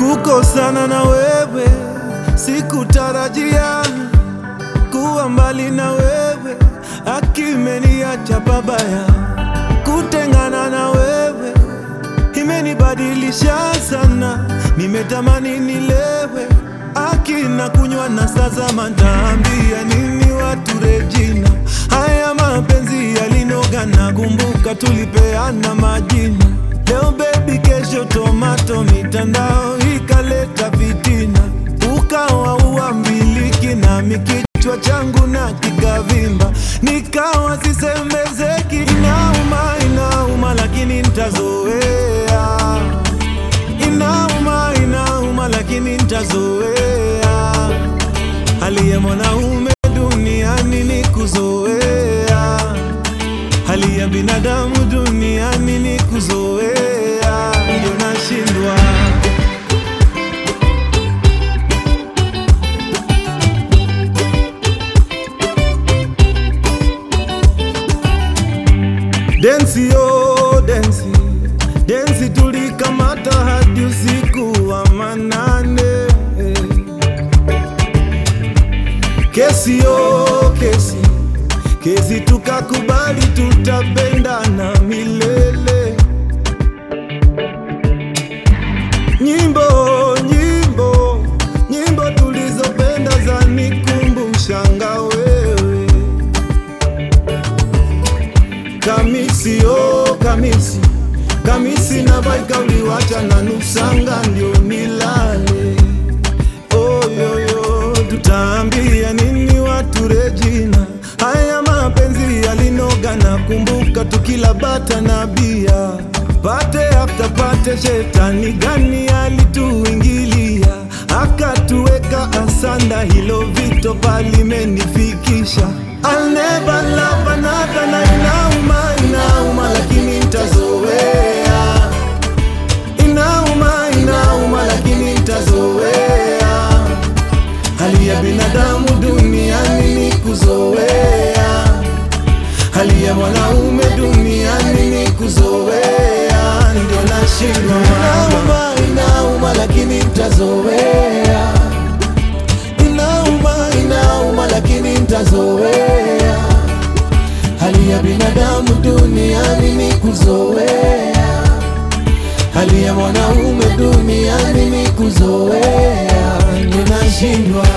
Kukosana na wewe sikutarajia, kuwa mbali na wewe akimeniacha babaya. Kutengana na wewe imenibadilisha sana, nimetamani nilewe akina kunywa na sasa mataambia nini watu Regina, haya mapenzi yalinoga na kumbuka tulipeana majina. Leo baby, kesho tomato, mitandao ikaleta fitina, ukawa uambiliki nami kichwa changu na kikavimba, nikawa sisemezeki. Inauma, inauma, lakini ntazoea. Inauma, inauma, lakini ntazoea. Hali ya mwanaume duniani ni kuzoea, hali ya binadamu duniani ni kuzoea, ndio nashindwa Densi yo densi densi, tulikamata hadi usiku wa manane. Kesi yo kesi kesi, tukakubali tutapendana milele. Nyimbo nyimbo nyimbo tulizopenda zanikumbushanga wewe Kamisi oh kamisi kamisi na baika uliwacha na nusanga ndio nilale. Oh, yo, yo, tutaambia nini watu Regina? Haya mapenzi yalinoga na kumbuka tukila bata na bia pate after pate, shetani gani alituingilia akatuweka asanda, hilo vito palimenifikisha. I'll never love another na inauma, inauma lakini ntazoea. Inauma, inauma lakini ntazoea. Hali ya binadamu duniani ni kuzoea, hali ya mwanaume duniani ni kuzoea, ndio nashindwa. Inauma, inauma lakini ntazoea. Inauma, inauma lakini ntazoea. Hali ya binadamu duniani ni kuzoea, hali ya mwanaume duniani ni kuzoea, ninashindwa